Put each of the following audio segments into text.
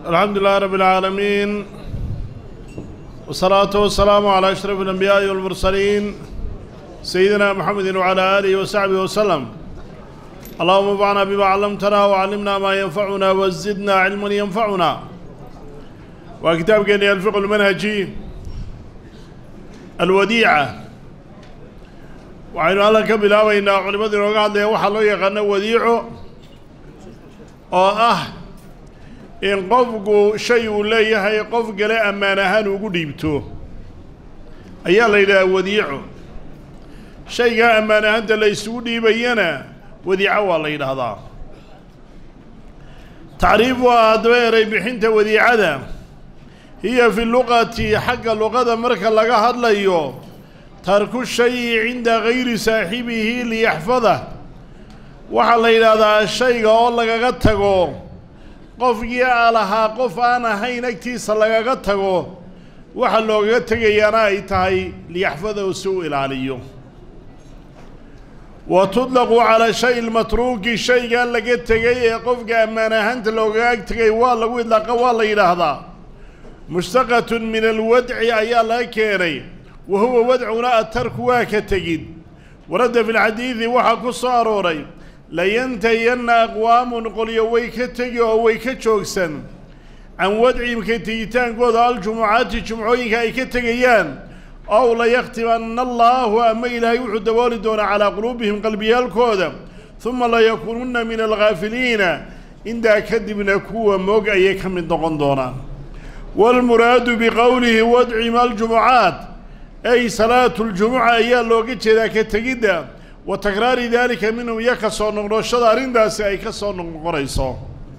الحمد لله رب العالمين والصلاة والسلام على أشرف الأنبياء والمرسلين سيدنا محمد وعلى آله وصحبه وسلم اللهم انفعنا بما علمتنا وعلمنا ما ينفعنا وزدنا علما ينفعنا وكتاب كان الفقه المنهجي الوديعة waxaynu alla ka bilaabaynaa culimmadu inooga hadlaya waxaa loo yaqaano wadiico oo ah in qofku shay uu leeyahay qof gale ammaan ahaan ugu dhiibto ayaa la yidhahaa wadiico shaygaa ammaan ahaanta la isugu dhiibayana wadiico waa la yidhaahdaa tacriif waa haddaba eray bixinta wadiicada hiya fi luqati xagga luqada marka laga hadlayo tarku shayi cinda gayri saaxibihi liyaxfadah waxaa la yidhaahdaa shayga oo lagaga tago qofkii a lahaa qof aan ahayn agtiisa lagaga tago waxa loogaga tegayaana ay tahay liyaxfadahu si u ilaaliyo wa tudlaqu calaa shay lmatruuki shaygaa laga tegay ee qofka ammaan ahaanta loogaga ag tegay waa lagu idlaaqa waa la yidhaahdaa mushtaqatun min alwadci ayaa laga keenay wa huwa wadcuna atarku waa ka tegid waradda fi lxadiidi waxaa ku soo arooray layantahiyanna aqwaamun qolyo way ka tegi oo way ka joogsan can wadcihim ka tegitaankooda aljumucaati jumcooyinka ay ka tegayaan ow layaktibanna allaahu ama ilaahay wuxuu dabooli doonaa calaa quluubihim qalbiyaalkooda huma layakuununna min alghaafiliina intaa kadibna kuwa moog ayay ka mid noqon doonaan waalmuraadu biqowlihi wadcihim aljumucaat ay salaatu ljumuca ayaa looga jeedaa ka tegidda wa takraari daalika minhum iyo ka soo noqnoshada arrintaasi ay ka soo noqnoqonayso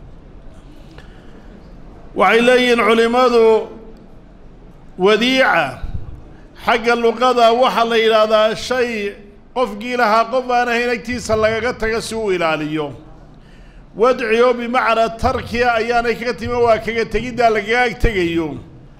waxay leeyihiin culimmadu wadiica xagga luqada waxaa la yidhaahdaa shay qofkii lahaa qof aan ahayn agtiisa lagaga taga si uu ilaaliyo wadci oo bimacnaa tarkiya ayaanay kaga timi waa kaga tegiddaa lagaga ag tegayo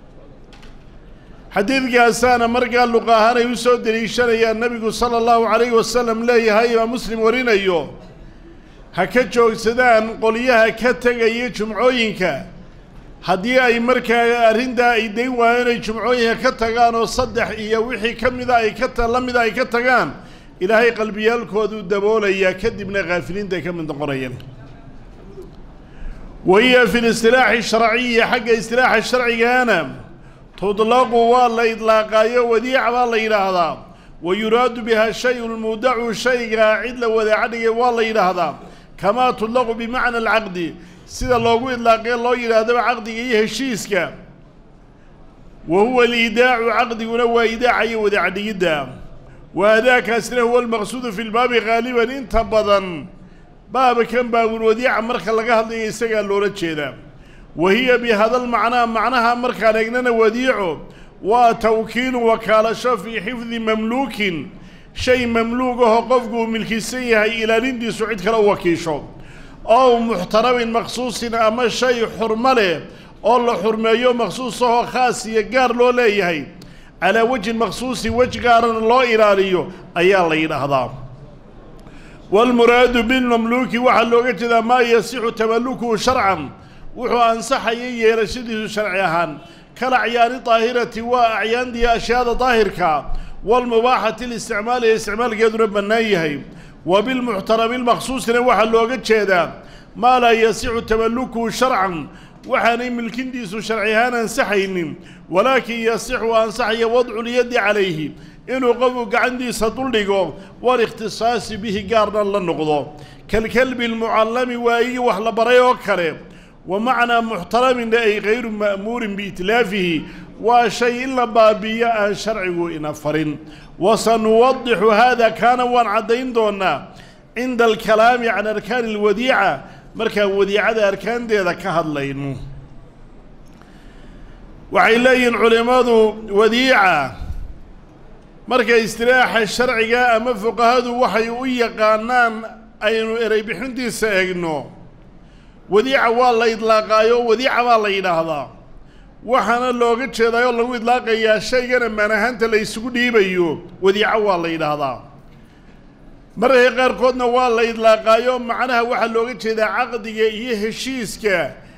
xadiidkaasaana markaa luqa ahaan ay u soo deliishanayaan nebigu sala allahu calayhi wasalam leeyahay imaam muslim warinayo ha ka joogsadaan qolyaha ka tegaya jumcooyinka haddii ay markaa arrintaa ay dayn waayeen ay jumcooyinka ka tagaan oo saddex iyo wixii ka mida ay ka ta la mida ay ka tagaan ilaahay qalbiyaalkooduu daboolayaa kadibna khaafiliinta ay ka mid noqonayaan wa hiya fi listilaaxi sharciyi xagga istilaaxa sharcigaana tudlaqu waa la idlaaqaayo wadiica baa la yidhaahdaa wa yuraadu bihaa shayu lmuudacu shaygaa cid la wadaaca dhigay waa la yidhaahdaa kamaa tudlaqu bimacna alcaqdi sida loogu idlaaqee loo yidhaahdaba caqdiga iyo heshiiska wa huwa aliidaacu caqdiguna waa idaaca iyo wadaaca dhigidda wa adaakaasina huwa almaqsuudu fi lbaabi haaliban inta badan baabkan baabul wadiica marka laga hadlayo isagaa loola jeedaa wa hiya bihada lmacnaa macnaha markaan eegnana wadiico waa tawkiilu wakaalasho fii xifdi mamluukin shay mamluug ahoo qofku uu milkisan yahay ilaalintiisu cid kale u wakiisho ow muxtaramin maqsuusin ama shay xurmo leh oo la xurmeeyo maqsuus ahoo khaas iyo gaar loo leeyahay calaa wejhin maqsuusin wej gaarana loo ilaaliyo ayaa la yidhaahdaa waalmuraadu bilmamluuki waxaa looga jeedaa maa yasixu tamallukuhu sharcan wuxuu ansaxaya yeelashadiisu sharci ahaan kal acyaani daahirati waa acyaandii ashyaada daahirka waalmubaaxati listicmaali ee isticmaalkeeduna bannaan yahay wa bilmuxtarami lmaqsuusina waxaa looga jeedaa maa laa yasixu tamallukuhu sharcan waxaanay milkintiisu sharci ahaan ansaxaynin walaakin yasixu ansaxaya wadculyaddi calayhi inuu qofku gacantiisa duldhigo walikhtisaasi bihi gaarna la noqdo kalkalbi almucallami waayigii wax la baray oo kale wa macnaa muxtaraminna ay kayru ma'muurin biitlaafihi waa shay in la baabiiyo aan sharcigu ina farin wa sanuwadixu haada kaana waan caddayn doonaa cinda alkalaami can arkaani alwadiica markaan wadiicada arkaanteeda ka hadlayno waxay leeyihiin culimmadu wadiica marka istilaaxa sharciga ama fuqahadu waxay u yaqaanaan aynu erey bixintiisa eegno wadiica waa la idlaaqaayo wadiica baa la yidhaahdaa waxaana looga jeedaayoo lagu idlaaqayaa shaygan ammaan ahaanta la isugu dhiibayo wadiico waa la yidhaahdaa mararka qaarkoodna waa la idlaaqaayo macnaha waxaa looga jeedaa caqdiga iyo heshiiska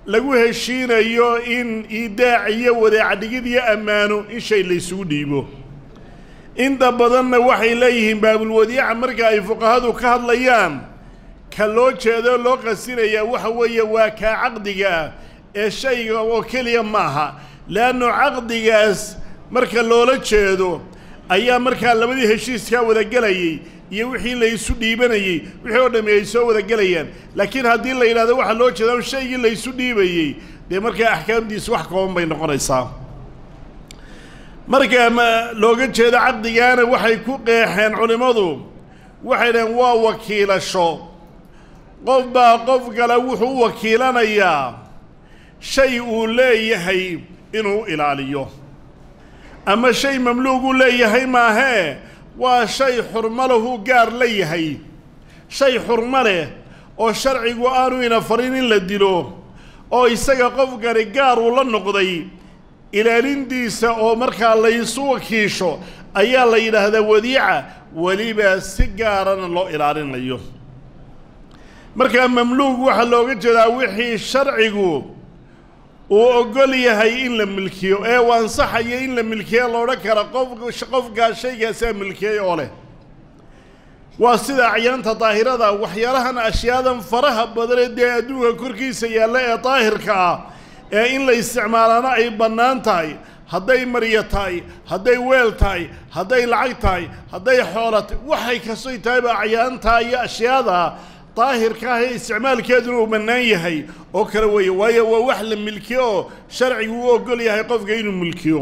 lagu heshiinayo in iidaac iyo wadaacdhigid iyo ammaano in shay laysugu dhiibo inta badanna waxay leeyihiin baabulwadiica marka ay fuqahadu ka hadlayaan ka loo jeedo loo qasinayaa waxa weeye waa kaa caqdiga ah ee shayga oo keliya maaha leannu caqdigaas marka loola jeedo ayaa markaa labadii heshiiskaa wadagelayay iyo wixii laysu dhiibanayey wixii oo dhammi ay soo wadagelayaan laakiin haddii la yidhahdo waxaa loo jeedaa shaygii laysu dhiibayey dee markaa axkaamdiisu wax kooban bay noqonaysaa marka ma looga jeedo caqdigaana waxay ku qeexeen culimmadu waxay dhaheen waa wakiilasho qof baa qof kale wuxuu u wakiilanayaa shay uu leeyahay inuu ilaaliyo ama shay mamluuguu leeyahay maahee waa shay xurmo lahu gaar la yahay shay xurmo leh oo sharcigu aanu ina farin in la dilo oo isaga qofkani gaar uu la noqday ilaalintiisa oo markaa laysu wakiisho ayaa la yidhaahdaa wadiica weliba si gaarana loo ilaalinayo markaa mamluug waxaa looga jeedaa wixii sharcigu uu ogol yahay in la milkiyo ee uu ansaxayo in la milkiyo loodhan kara qof qofkaa shaygaasaa milkiyey oo leh waa sida acyaanta daahirada waxyaalahan ashyaadan faraha badanee dee adduunka korkiisa yaalla ee daahirka ah ee in la isticmaalaana ay bannaan tahay hadday maryo tahay hadday weel tahay hadday lacag tahay hadday xoolo tahay waxay kastoy tahayba acyaantaa iyo ashyaada daahirka ah ee isticmaalkeeduna uu bannaan yahay oo kale weeye waayo waa wax la milkiyo oo sharcigu u ogol yahay qofka inuu milkiyo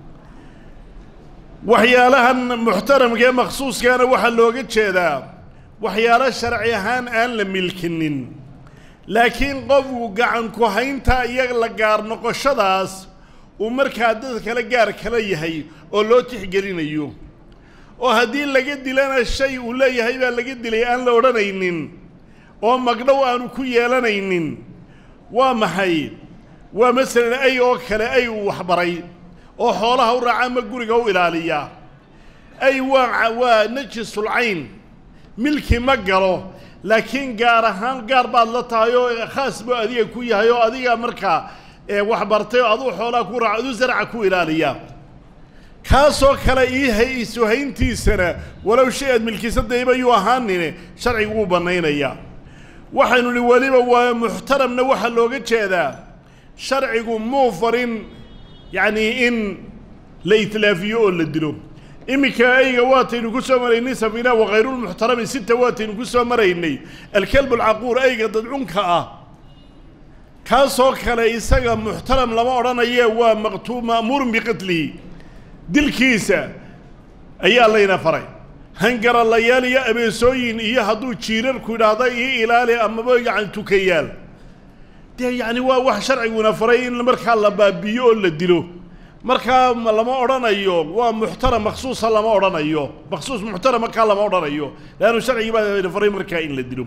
waxyaalahan muxtaramka ee makhsuuskaana waxaa looga jeedaa waxyaalo sharci ahaan aan la milkinin laakiin qofku gacan ku haynta iyo la gaar noqoshadaas uu markaa dad kale gaar kala yahay oo loo tixgelinayo oo haddii laga dilana shay uu leeyahay baa laga dilay aan la odhanaynin oo magdhow aanu ku yeelanaynin waa maxay waa masalan ay oo kale ay uu waxbaray oo xoolaha u raaca ama guriga u ilaaliya ay waa waa najisul cayn milki ma galo laakiin gaar ahaan gaar baad la tahay oo khaas buu adiga ku yahay oo adiga markaa waxbartay oo aduu xoolaha ku raaca aduu zarca ku ilaaliya kaasoo kale ii hay isuhayntiisana walow shay aad milkiisadayba yuu ahaanine sharcigu wuu bannaynayaa waxaynu nihi weliba waa muxtaramna waxaa looga jeedaa sharcigu muu farin yacnii in la itlaafiyo oo la dilo iminka ayga waataynu ku soo maraynay safina wakayrulmuxtarami sita waataynu ku soo maraynay alkalb alcaquur ayga dadcunka ah kaasoo kale isaga muxtaram lama odhanaye waa maqtuu ma'muurun biqatlihi dilkiisa ayaa layna faray hangaralayaal iyo abeesooyin iyo hadduu jiirarku idhaahda io ilaali amaba yacni tukayaal dee yacni waa wax sharciguna faray in markaa la baabi'iyo oo la dilo markaa lama odhanayo waa muxtaram maksuusa lama odhanayo maksuus muxtaram markaa lama odhanayo leannu sharcigii baa faray markaa in la dilo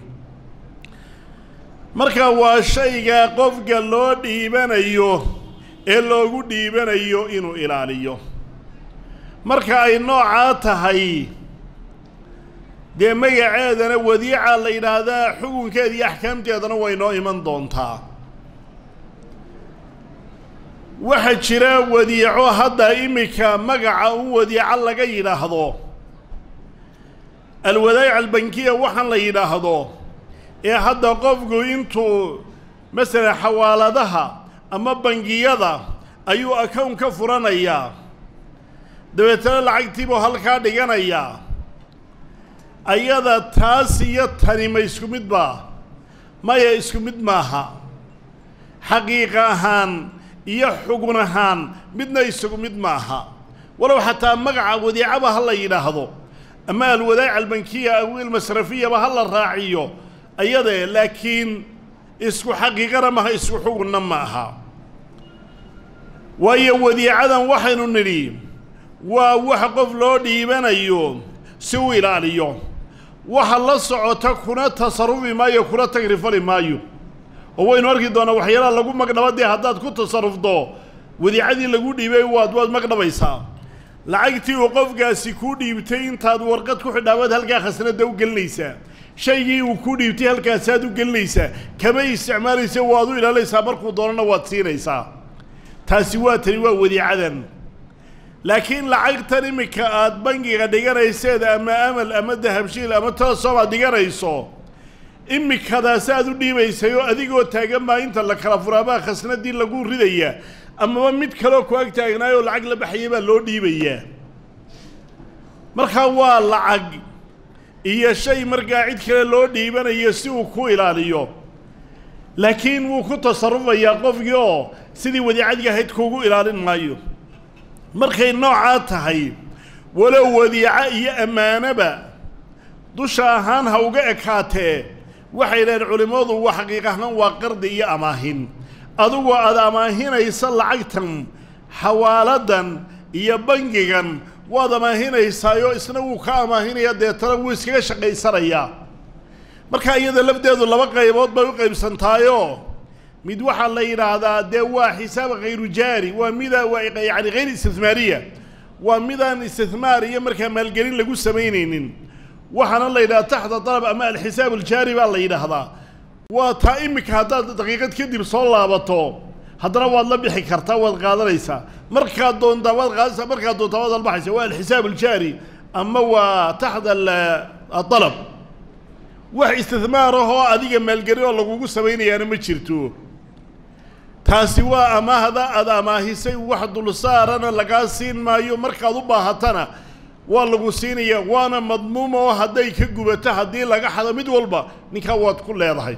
marka waa shayga qofka loo dhiibanayo ee loogu dhiibanayo inuu ilaaliyo marka ay noocaa tahay dee magaceedana wadiica la yidhaahdaa xukunkeeda iyo axkaamteedana way noo iman doontaa waxaa jira wadiico hadda iminka magaca un wadiico laga yidhaahdo alwadaa'ic albankiya waxaan la yidhaahdo ee hadda qofku intuu masalan xawaaladaha ama bangiyada ayuu akown ka furanayaa dabeetana lacagtiibuu halkaa dhiganayaa ayada taas iyo tani ma isku mid baa maya isku mid maaha xaqiiqa ahaan iyo xugun ahaan midna isugu mid maaha walow xataa magaca wadiicaba ha la yidhaahdo ama alwadaa'ic albankiya aw ilmasrafiyaba ha la raaciyo ayadee laakiin isku xaqiiqana maaha isku xugunna ma aha waayo wadiicadan waxaynu nidhi waa wax qof loo dhiibanayo si uu ilaaliyo waxa la socota kuna tasarufi maayo kuna tagrifali maayo oo waynu arki doonaa waxyaalaha lagu magdhaba dee haddaad ku tasarufdo wadiicadii lagu dhiibay waad waad magdhabaysaa lacagtii uu qofkaasi kuu dhiibtay intaad warqad ku xidhaabaad halkaa khasnadda u gelinaysaa shaygii uu ku dhiibtay halkaasaad u gelinaysaa kama isticmaalaysa waad u ilaalinaysaa markuu doonana waad siinaysaa taasi waa tani waa wadiicadan laakiin lacagtan iminka aada bangiga dhiganayseed ama amal ama dahabshiil ama telesom aad dhiganayso imikadaasi aad u dhiibaysay oo adigoo taagan baa inta la kala furaabaa khasnadii lagu ridaya amaba mid kaleo ku ag taagnaayoo lacag la baxaya baa loo dhiibayaa markaa waa lacag iyo shay markaa cid kale loo dhiibanayo si uu ku ilaaliyo laakiin wuu ku tasarufayaa qofkii oo sidii wadiicadii ahayd kuugu ilaalin maayo markay noocaa tahay walow wadiico iyo ammaanoba dusha ahaan ha uga ekaatee waxay dhaheen culimmadu waa xaqiiq ahaan waa qardi iyo amaahin adigoo aad amaahinaysa lacagtan xawaaladan iyo bangigan waad amaahinaysaayoo isna wuu ka amaahinaya deetana wuu iskaga shaqaysanayaa marka iyada lafdeedu laba qaybood bay u qaybsantaayoo mid waxaa la yidhaahdaa dee waa xisaab khayru jaari waa mida waa yacani hayr istihmaariya waa midaan istihmaar iyo markaa maalgelin lagu samaynaynin waxaana la yidhahdaa taxta dalab ama alxisaab aljaari baa la yidhaahdaa waa taa iminka haddaad daqiiqad kadib soo laabato haddana waad la bixi kartaa waad qaadanaysaa markaad doontaa waad qaadanaysaa markaad doontaa waad albaxaysaa waa alxisaab aljaari ama waa taxta adalab wax istihmaar ahoo adiga maalgelin oo lagugu samaynayaana ma jirto taasi waa amaahda aada amaahisay wax dulsaarana lagaa siin maayo markaad u baahatana waa lagu siinayaa waana madmuuma oo hadday ka gubato haddii laga xado mid walba ninkaa waad ku leedahay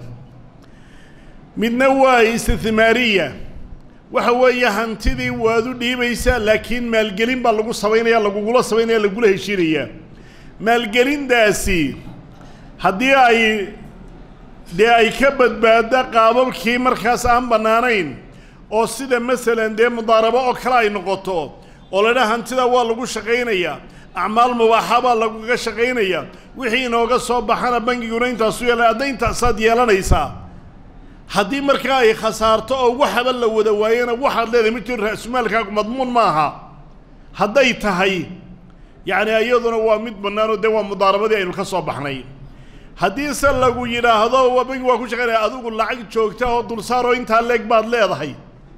midna waa istihmaariya waxa weeye hantidii waad u dhiibaysaa laakiin maalgelin baa lagu samaynaya lagugula samaynaya lagula heshiinayaa maalgelindaasi haddii ay dee ay ka badbaadda qaababkii markaas aan bannaanayn oo sida masalan dee mudaarabo oo kale ay noqoto oo ladha hantida waa lagu shaqaynayaa acmaal mubaaxa baa laguga shaqaynayaa wixii inooga soo baxana bangiguna intaasu yeela adda intaasaad yeelanaysaa haddii markaa ay khasaarto oo waxaba la wada waayana waxaad leedahay ma jiro ra-sumaalkaagu madmuun maaha hadday tahay yacni iyaduna waa mid bannaanoo dee waa mudaarabadii aynu ka soo baxnay haddiise lagu yidhaahdo waa bangi waa ku shaqaynaya adigu lacag joogta oo dulsaaroo intaa leeg baad leedahay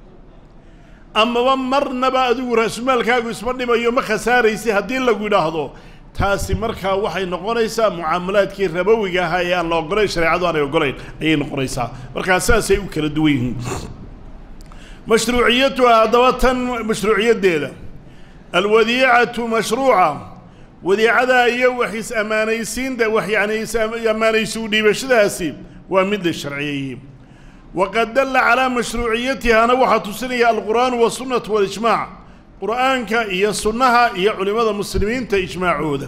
amaba marnaba adigu ra-sumaalkaagu isma dhimayo ma khasaaraysi haddii lagu yidhaahdo taasi markaa waxay noqonaysaa mucaamalaadkii rabowiga ahaa ee aan la ogolayn shareecadu aanay ogolayn ayay noqonaysaa markaa saasay u kala duwan yihiin mashruuciyatuha haddaba tan mashruuciyaddeeda alwadiicatu mashruuca wadiicada iyo wax is-ammaanaysiinta wax yacni is-ammaanaysi u dhiibashadaasi waa mid la sharciyeeyey waqad dalla calaa mashruuciyatihana waxaa tusinaya alqur'aanu wasunnatu walijmaac qur'aanka iyo sunnaha iyo culimmada muslimiinta ijmaacooda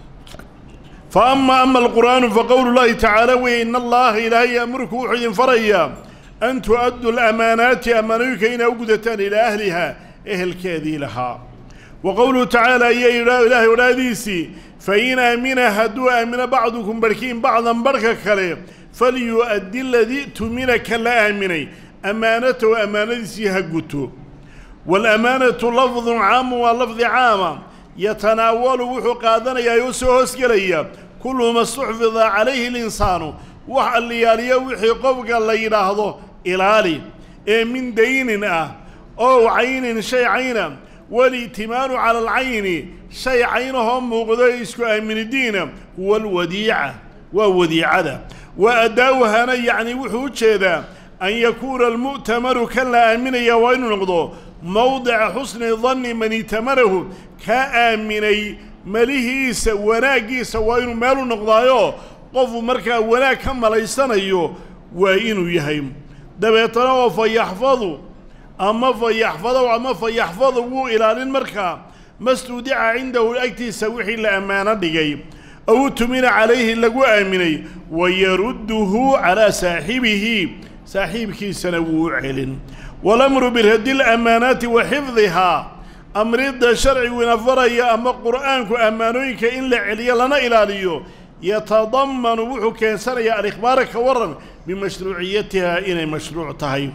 fa ama ama alqur'aanu faqowlu llahi tacaala weye in allaha ilaahay ya'muruku wuxuu idin farayaa an tu'addu lamaanaati ammaanooyinka inaa u gudataan ilaa ahliha ehelkeedii lahaa wa qowluhu tacaala iyo ilaahay odhaadiisii fain aamina hadduu aamino bacdukum barhkiin bacdan barhka kale falyu'addi ladii tumina ka la aaminay ammaanatahu ammaanadiisii ha guto waalamaanatu lafdun caamun waa lafdi caama yatanaawalu wuxuu qaadanayaa oo soo hoosgelaya kullu ma stuxfida calayhi linsaanu wax alliyaaliyo wixii qofka la yidhaahdo ilaali ee min daynin ah ow caynin shay cayna wali'timaalu cala alcayni shay caynahoo muuqdo isku aaminidiina huwa alwadiica waa wadiicada wa addaa'uhana yacni wuxuu u jeedaa an yakuuna almu'tamaru kan la aaminaya waa inuu noqdo mowdica xusni danni man itamanahu kaa aaminay melihiisa wanaaggiisa waa inuu meelu noqdaayo qofu markaa wanaag ka malaysanayo waa inuu yahay dabeetana oo fa yaxfadu ama fa yaxfadow ama fa yaxfadu wuu ilaalin markaa mastuudica cindahu agtiisa wixii la ammaano dhigay ow tumina calayhi lagu aaminay wayarudduhu calaa saaxibihi saaxiibkiisana wuu u celin walamru biraddi lamaanaati wa xifdihaa amridda sharciguna faraya ama qur'aanku ammaanooyinka in la celiyo lana ilaaliyo yatadammanu wuxuu keensanayaa alikhbaara ka waran bimashruuciyatiha inay mashruuc tahay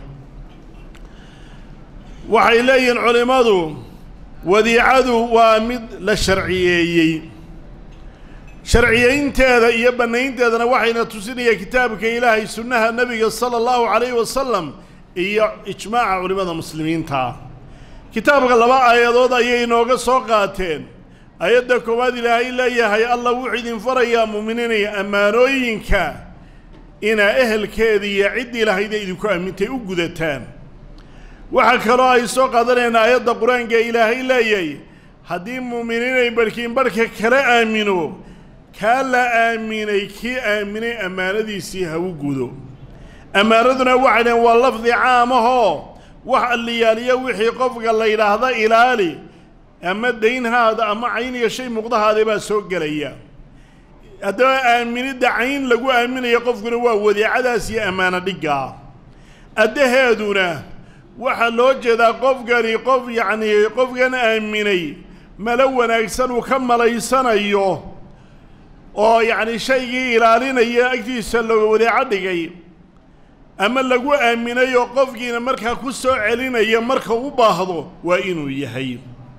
waxay leeyihiin culimmadu wadiicadu waa mid la sharciyeeyey sharciyaynteeda iyo bannaynteedana waxayna tusinaya kitaabka ilaahay sunnaha nebiga sala allahu calayhi wasalam iyo ijmaaca culimmada muslimiinta kitaabka laba aayadood ayay inooga soo qaateen ayadda koowaad ilaahay leeyahay allah wuxuu idin farayaa muuminiinaya ammaanooyinka inaa ehelkeeda iyo ciddii lahayda idinku aamintay u gudataan waxaa kaloo ay soo qaadanayaan aayadda qur-aanka ee ilaahay leeyahay haddii muuminiinay barhkiin barhka kala aamino kaa la aaminay kii aaminay ammaanadiisii ha u gudo ammaanaduna waxay dhaheen waa lafdi caamahoo wax alliyaaliyo wixii qofka la yidhaahda ilaali ama daynhaada ama cayn iyo shay muuqdahaada baa soo gelaya haddaba aaminidda cayn lagu aaminayo qofkuna waa wadeecadaas iyo ammaano dhiggaa addaheeduna waxaa loo jeedaa qofkani qof yacnii qofkan aaminay malo wanaagsan uu ka malaysanayo oo yacni shaygii ilaalinaya agtiisa la wadeeco dhigay ama lagu aaminay oo qofkiina markaa ku soo celinaya marka u baahdo waa inuu yahay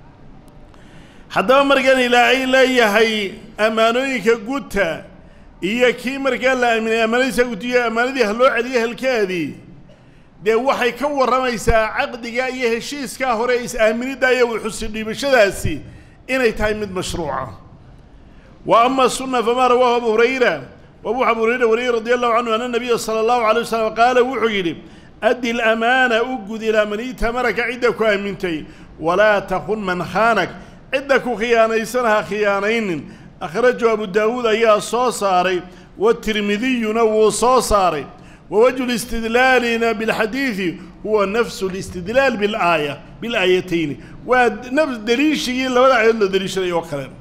haddaba markan ilaahay leeyahay ammaanooyinka gudta iyo kii markaa la aaminay ammaanadiisa gutiyo ammaanadii ha loo celiyo helkeedii dee waxay ka warramaysaa caqdiga iyo heshiiskaa hore is-aaminidda iyo wuxusi dhiibashadaasi inay tahay mid mashruuca wa ama sunna famaa rawaahu abu hurayra wabu abu hurayra wariyey radi allahu canhu ana nabiya sala allahu alay wasalam qaala wuxuu yidhi addi lamaana u gud ilaa man itamaraka cidda ku aamintay walaa takun man khaanak cidda ku khiyaanaysana ha khiyaanaynin akhrajahu abu daawuud ayaa soo saaray watirmidiyuna wuu soo saaray wawajhu listidlaalina bilxadiidi huwa nafsu listidlaal bilaaya bilaayatayni waa nafs deliishigii labada aayadood la deliishaday oo kale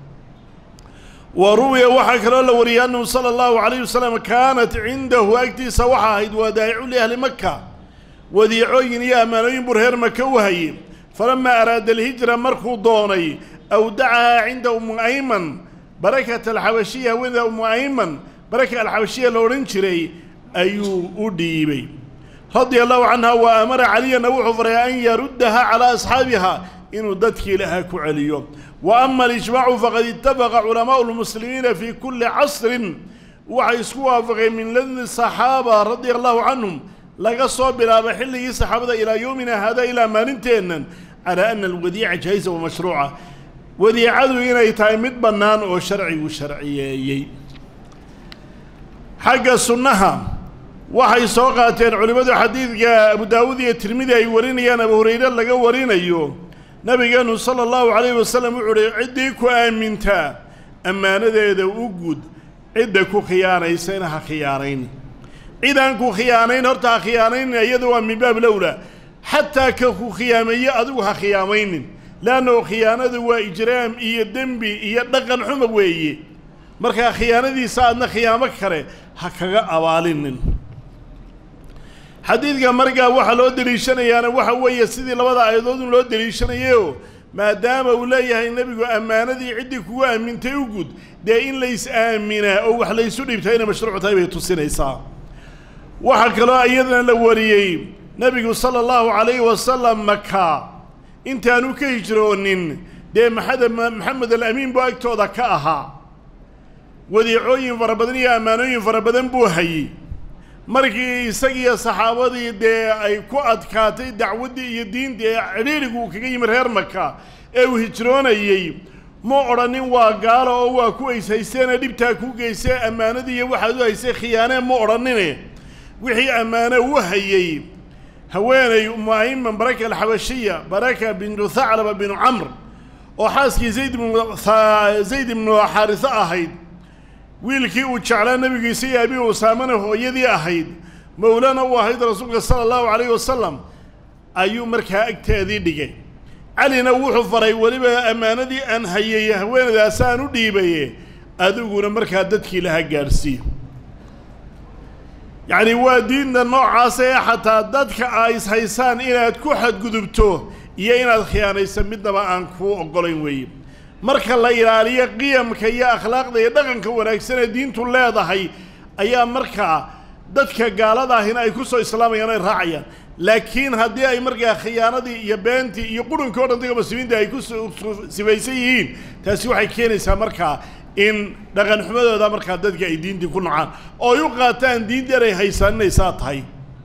wa ruwiya waxaa kaloo la wariyay annahu sala allahu calayh wasalam kaanat cindahu agtiisa waxaa ahayd wadaa'icu liahli maka wadiicooyin iyo ammaanooyin buu reer maka u hayey falamaa araada alhijra markuu doonay awdacahaa cinda umu ayman barakata alxabashiya haweenida umu ayman baraka alxabashiya la odhan jiray ayuu u dhiibay radia allahu canha wa amara caliyana wuxuu faray an yaruddaha calaa asxaabiha inuu dadkii lahaa ku celiyo wa ama alijmaacu faqad itafaqa culamaau lmuslimiina fii kulli casrin waxay isku waafaqeen min ladni saxaaba radia allahu canhum laga soo bilaabo xilligii saxaabada ilaa yowmina hada ilaa maalinteennan calaa ana alwadiica jaahiza wamashruuca wadiicadu inay tahay mid bannaan oo sharcigu sharciyeeyey xagga sunnaha waxay soo qaateen culimmadu xadiidka abu daawuud iyo tirmidi ay warinayaan abu hurayre laga warinayo nabigeenu sala allahu calayhi wasalam wuxuu uhi ciddii ku aamintaa ammaanadeeda u gud cidda ku khiyaanaysana ha khiyaanayn cidaan ku khiyaanayn horta ha khiyaanaynin iyada waa min baab lowla xataa ka ku khiyaameeye adigu ha khiyaamaynin leannahu khiyaanadu waa ijraam iyo dembi iyo dhaqan xuma weeye markaa khiyaanadiisa aadna khiyaamo kale ha kaga abaalinin xadiidka markaa waxaa loo deliishanayaana waxa weeye sidii labada aayadood in loo deliishanayeoo maadaama uu leeyahay nebigu ammaanadii ciddii kugu aamintay u gud dee in lays aaminaa oo wax laysu dhibtaa inay mashruuc tahay bay tusinaysaa waxaa kaloo iyadana la wariyey nebigu sala allahu calayhi wasalam maka intaanu ka hijroonin dee maxamed maxamed alamiin buu agtooda ka ahaa wadiicooyin fara badan iyo ammaanooyin fara badan buu hayey markii isagiiyo saxaabadii dee ay ku adkaatay dacwaddii iyo diintii ee cidhiirigu uu kaga yimi reer maka ee uu hijroonayey ma odhanin waa gaalo oo waa ku ays haysteenee dhibtaa ku geysee ammaanadii iyo waxaad u haysay khiyaanee ma odhanine wixii ammaano u hayey haweenay umuaiman baraka alxabashiya baraka bintu thaclaba binu camr oo xaaskii zayd ibnu zayd ibnu xaariso ahayd wiilkii uu jeclaa nebigiisa iyo abi usaamana hooyadii ahayd mowlana uu ahayd rasuulka sala allahu calayhi wasalam ayuu markaa agteedii dhigay calina wuxuu faray weliba ammaanadii aan hayay haweenadaasaan u dhiibaye adiguna markaa dadkii laha gaadhsii yacni waa diinta noocaasa ee xataa dadka aa is haysaan inaad ku xadgudubto iyo inaad khiyaanaysa midnaba aan kuu oggolayn weeye marka la ilaaliyo qiyamka iyo akhlaaqda iyo dhaqanka wanaagsan ee diintu leedahay ayaa markaa dadka gaalada ahina ay ku soo islaamayaan ay raacayaan laakiin haddii ay markaa khiyaanadii iyo beentii iyo qurunkii o dhan dadka muslimiinta ay ku sifaysan yihiin taasi waxay keenaysaa markaa in dhaqan xumadooda markaa dadka ay diintii ku nacaan oo ay u qaataan diinta inay haysaan inay saa tahay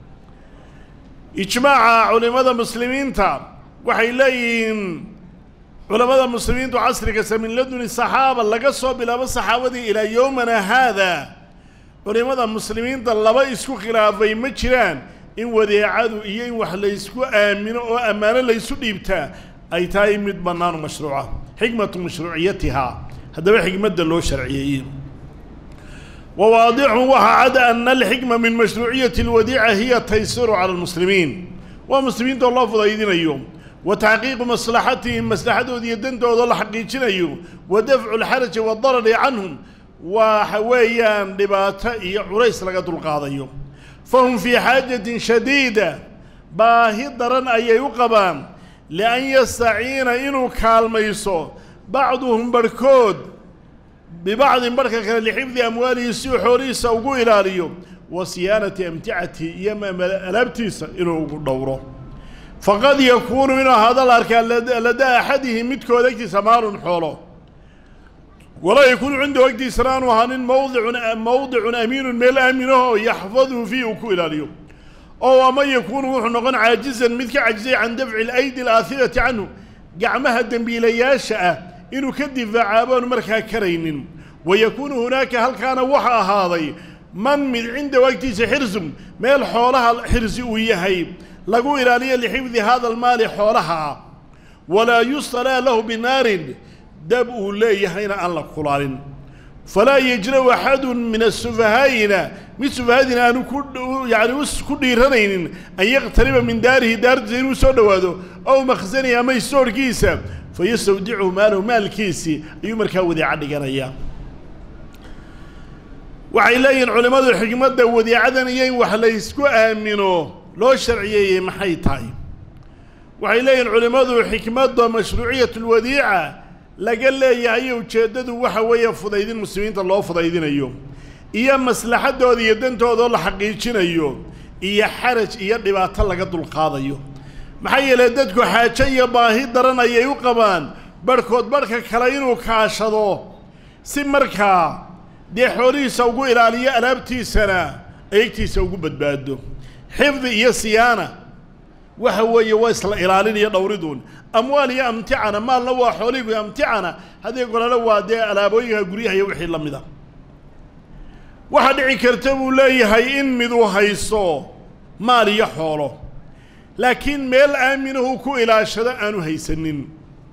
ijmaaca culimmada muslimiinta waxay leeyihiin culammada muslimiintu casrigasa min laduni saxaaba laga soo bilaabo saxaabadii ilaa yowmana haada culimmada muslimiinta laba isku khilaafay ma jiraan in wadeecadu iyo in wax laysku aamino oo ammaano laysu dhiibtaa ay tahay mid bannaanu mashruuca xikmatu mashruuciyatihaa haddaba xikmadda loo sharciyeeyey wa waadixun waxaa cad ana alxikma min mashruuciyati alwadiica hiya taysiru cala almuslimiin waa muslimiinta oo loo fudaydinayo wa taxqiiqu maslaxatihim maslaxadooda iyo dantooda la xaqiijinayo wa dafcu lxaraji waadarari canhum waxa weeyaan dhibaato iyo culays laga dulqaadayo fahum fii xaajatin shadiida baahi daran ayay u qabaan lian yastaciina inuu kaalmayso bacduhum barhkood bibacdin barhka kale lixifdi amwaalihi si uu xoolihiisa ugu ilaaliyo wa siyaanati amticatihi iyo alaabtiisa inuu ugu dhowro faqad yakuunu inuu ahaado la arkaa ladaa axadihi midkood agtiisa maalun xoolo walaa yakuunu cindahu agtiisana aanu ahaanin mawdicun mawdicun amiinun meel aaminaho yaxfaduhu fiihi uu ku ilaaliyo oo ama yakuunu wuxuu noqon caajizan mid ka cajizay can dafci alaydi alaakhirati canhu gacmaha dembiilayaasha ah inuu ka difaacaabaan markaa karaynin wa yakuunu hunaaka halkaana waxa ahaaday man mid cindahu agtiisa xirsum meel xoolaha xirsi uu yahay lagu ilaaliyo lixifdi hada almaali xoolaha ah walaa yustalaa lahu binaarin dab uu leeyahayna aan la kulaalin falaa yajra-u axadun min asufahaa'ina mid sufahadina aanu ku yani ku dhiiranaynin an yaqtariba min daarihi daartiisa inuu soo dhowaado ow makhsanihi ama istoorhkiisa fayastawdichu maalahu maalkiisii ayuu markaa wadeeca dhiganayaa waxay leeyihiin culimmadu xikmadda wadeecadan iyo in wax laysku aamino loo sharciyeeyey maxay tahay waxay leeyihiin culimmadu xikmadda mashruuciyat lwadiica laga leeyahay ujeeddadu waxa weeye fudaydin muslimiinta loo fudaydinayo iyo maslaxaddooda iyo dantoodao la xaqiijinayo iyo xaraj iyo dhibaato laga dulqaadayo maxaa yeelay dadku xaajo iyo baahi daran ayay u qabaan barhkood barhka kale inuu kaashado si markaa dee xoolihiisa ugu ilaaliyo alaabtiisana eegtiisa ugu badbaado xifdi iyo siyaana waxa weeye waa isla ilaalin iyo dhowriduun amwaal iyo amticana maalna waa xoolihigu amticana haddii golole waa dee alaabooyinka guryaha iyo wixii la mida waxaa dhici karta buu leeyahay in miduu haysto maal iyo xoolo laakiin meel aaminahu ku ilaashado aanu haysanin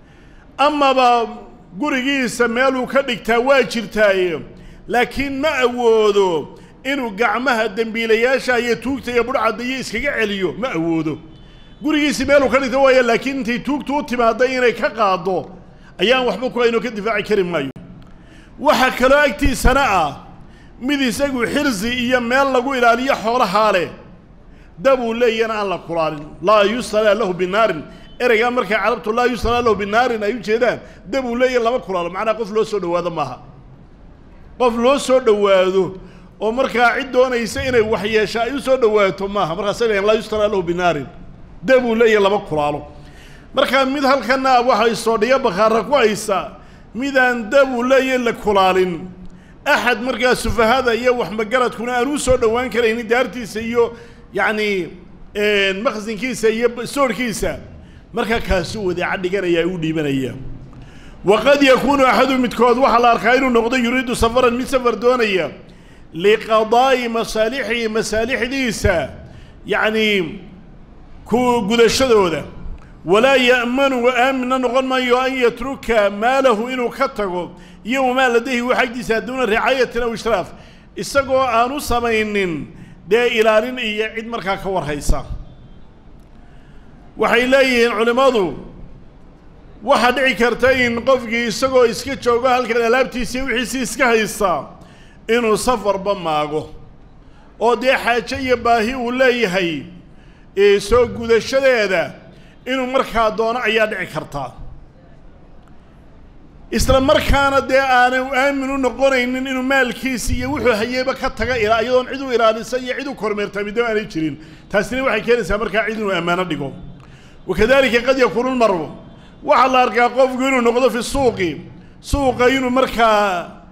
amaba gurigiisa meeluu ka dhigtaa waa jirtaaye laakiin ma awoodo inuu gacmaha dembiilayaasha iyo tuugta iyo budhcadda iyo iskaga celiyo ma awoodo gurigiisii meeluu ka dhigta waaya laakiin intay tuugtu u timaadda inay ka qaaddo ayaan waxba ku aynoo ka difaaci kari maayo waxaa kaloo agtiisana ah mid isagu xirsi iyo meel lagu ilaaliyo xoolahaa leh dabuu leeyana aan la kulaalin laa yustalaa lahu binaarin ereygaa markay carabtu laa yustalaa lahu binaarin ay u jeedaan dabuu leeya lama kulaalo macnaha qof loo soo dhowaado maaha qof loo soo dhowaado oo markaa cid doonaysa inay waxyeesha ay u soo dhowaato maaha markaasay leeyan laa yustalaa lahu binaarin dabuu leeya lama kulaalo markaa mid halkana waxay soodhiyo bakhaara ku haysa midaan dabuu leeya la kulaalin axad markaa sufahada iyo waxmagaradkuna aan u soo dhowaan karaynin daartiisa iyo yacni maksinkiisa iyo soorhkiisa markaa kaasuu wadeeca dhiganaya u dhiibanaya waqad yakuunu axadu midkood waxaa la arkaa inuu noqdo yuriidu safaran mid safar doonaya liqadaa'i masaalixihi masaalixdiisa yacni ku gudashadooda walaa ya'manu aaminna noqon maayo an yatruka maalahu inuu ka tago iyo wamaa ladayhi wa xagdiisa duuna ricaayatin aw ishraaf isagoo aan u samaynin dee ilaalin iyo cid markaa ka warhaysa waxay leeyihiin culimmadu waxaa dhici karta in qofkii isagoo iska joogo halkan alaabtiisii wixiisii iska haysta inuu safarba maago oo dee xaajo iyo baahi uu leeyahay soo gudashadeeda inuu markaa doono ayaa dhici kartaa isla markaana dee aanay aamin u noqonaynin inuu maalkiisi iyo wuxuu hayeyba ka taga ilaa iyadoon cid u ilaalisa iyo cid u kormeertaa midaba aanay jirin taasina waxay keenaysaa markaa cid inuu ammaano dhigo wakadalika qad yakuunu lmaru waxaa la arkaa qofku inuu noqdo fi suuqi suuqa inuu markaa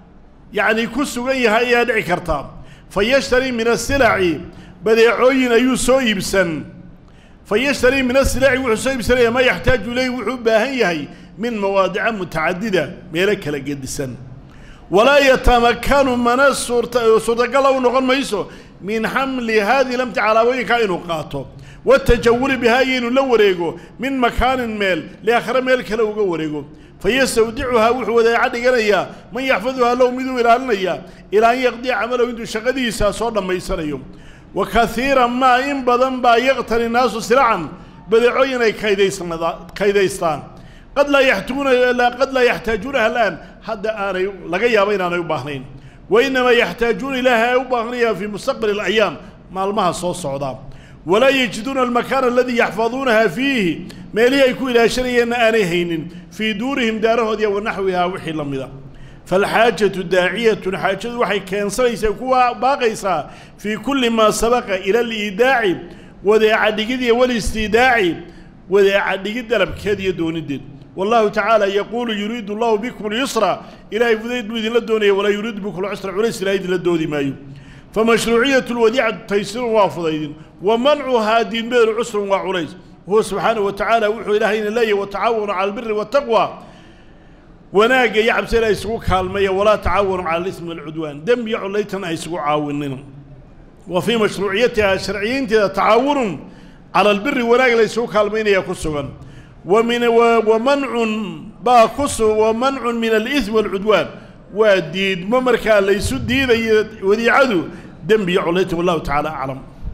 yacni ku sugan yahay ayaa dhici karta fa yashtarii min asilaci badeecooyin ayuu soo iibsan fa yashtarii min asilaci wuxuu soo iibsanaya maa yaxtaaju ilayhi wuxuu u baahan yahay min mawaadica mutacadida meelo kala gedisan walaa yatamakanu mana suurta suurtagala u noqon mayso min xamli haadihi lamti calaabooyinkaa inuu qaato watajawuli bihaa iyo inuu la wareego min makaanin meel liaakhare meel kale uga wareego fayastawdicuhaa wuxuu wadaaca dhiganayaa man yaxfaduhaa low miduu ilaalinaya ilaa an yaqdiya camalahu intuu shaqadiisa soo dhammaysanayo wa kaiiran maa in badan baa yaqtani naasu silacan badeecooyin ay kaydaystaan qad laa yaxtuuna qad laa yaxtaajuunaha alaan hadda aanay laga yaabo inaanay u baahnayn wa innamaa yaxtaajuuna ilaaha ay u baahnayaan fii mustaqbali alayaam maalmaha soo socdaa walaa yajiduuna almakaana aladii yaxfaduunaha fiihi meelihii ay ku ilaashanayeenna aanay haynin fii duurihim daarahoodiya wa naxwihaa wixii la mida faalxaajatu daaciyatun xaajadu waxay keensanaysaa kuwa baaqaysaa fii kulli maa sabaqa ila aliidaaci wadeeca dhigid iyo walistiidaaci wadeeca dhigid dalabkeed iyo doonideed wallahu tacaala yaquulu yuriidu allahu bikum alyusra ilaahay fudayd buu idinla doonaya walaa yuriidu bikum alcusra culays ilahay idinla doodi maayo famashruuciyatu lwadiicatu taysirun waa fudaydin wa mancuhaa diinmeedu cusrun waa culays huwa subxaanahu wa tacaala wuxuu ilaahayna leeyahy watacaawanu cala albiri waataqwa wanaagga iyo cabsina ay isugu kaalmeeya walaa tacaawanu cala alismi walcudwaan dembiyo collaytan ay isugu caawinin wa fii mashruuciyatiha sharciyiinteeda tacaawunun cala albiri wanaag la isugu kaalmaynaya ku sugan wa min wa mancun baa ku su wa mancun min alismi walcudwaan waa diidmo markaa laysu diidayo wadiicadu dembiyo collaytan wallahu tacaala aclam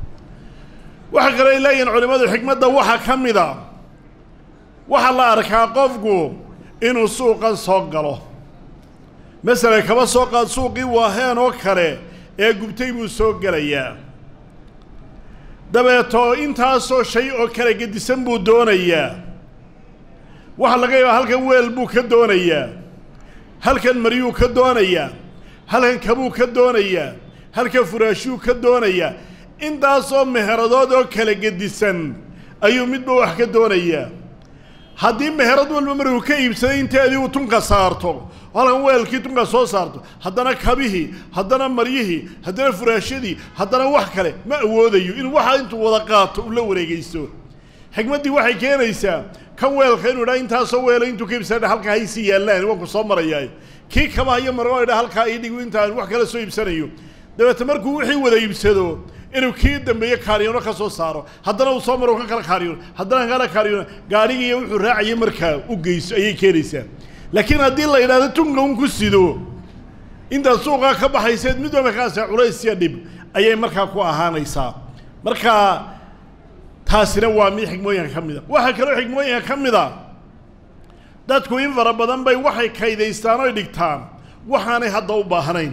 waxaa kale ay leeyihiin culimmadu xikmadda waxaa ka mid a waxaa la arkaa qofku inuu suuqan soo galo masalan kaba soo qaad suuqii waaheen oo kale ee gubtay buu soo gelayaa dabeetoo intaasoo shay oo kale gedisan buu doonayaa waxaa laga yaabaa halkan weel buu ka doonayaa halkan maryuu ka doonayaa halkan kabuu ka doonayaa halkan furaashuu ka doonayaa intaasoo meheradood oo kala gedisan ayuu midba wax ka doonayaa haddii meherad walba markuu ka iibsaday inteedii uu tunka saarto halkan weelkii tunka soo saarto haddana kabihii haddana maryihii haddana furaashadii haddana wax kale ma awoodayo inuu waxa intuu wada qaato uu la wareegaysto xikmaddii waxay keenaysaa kan weelka inuu idhaa intaasoo weela intuu ka iibsanadha halkaa haysii yaallaan waan ku soo marayaa kii kabaha iyo margo idhaa halkaa ii dhigu intaan wax kale soo iibsanayo dabeete markuu wixii wada iibsado inuu kii dambeeye kaariyoono ka soo saaro haddana uu soo maro ka kala kaariyoon haddana kala kaariyoon gaarigii wuxuu raacayay markaa u geyso ayay keenaysaa laakiin haddii la yidhahdo tunka un ku sido intaad suuqaa ka baxayseed mid walba kaasa culays iyo dhib ayay markaa ku ahaanaysaa marka taasina waa mid xikmooyinka ka mid a waxaa kaloo xikmooyinka ka mid a dadku in fara badan bay waxay kaydaystaan oy dhigtaan waxaanay hadda u baahnayn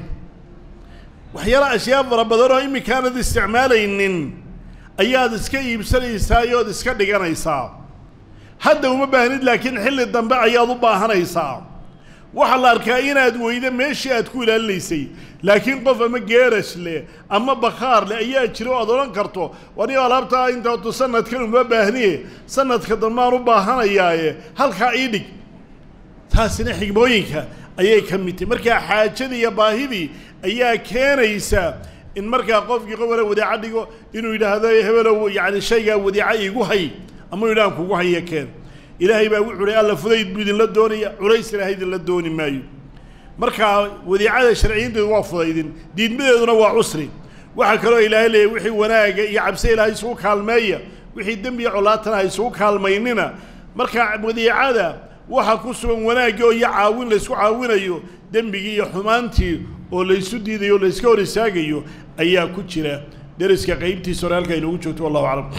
waxyaala ashyaa fara badan oo iminkaanad isticmaalaynin ayaad iska iibsanaysaa ood iska dhiganaysaa hadda uma baahnid laakiin xilli dambe ayaad u baahanaysaa waxaa la arkaa inaad weydo meeshii aad ku ilaalinaysay laakiin qof ama geerash leh ama bakhaar leh ayaa jira o aad odhan karto wanigo alaabtaa intaatu sanadkan uma baahniye sanadka dambaan u baahanayaaye halkaa ii dhig taasina xigmooyinka ayay ka mid tahay markaa xaajadii iyo baahidii ayaa keenaysa in markaa qofkii qof wala wadaaca dhigo inuu yidhaahdo hebelow yacni shaygaa wadaaca iigu hay ama yidhahan kugu haya keen ilaahay baa wuxuu uhi alla fudayd buu idinla doonaya culays ilaahay idinla dooni maayo markaa wadiicada sharciyiinteedu waa fudaydin diidmadeeduna waa cusri waxaa kaloo ilaahay leeyahy wixii wanaaga iyo cabse ilaahay isugu kaalmeeya wixii dembiya colaatana ha isugu kaalmaynina markaa wadiicada waxaa ku sugan wanaagii oo iyo caawin laysku caawinayo dembigii iyo xumaantii oo laysu diidayo o layska hor istaagayo ayaa ku jira deriska qaybtiisa hore halka inoogu joogto wallahu aclam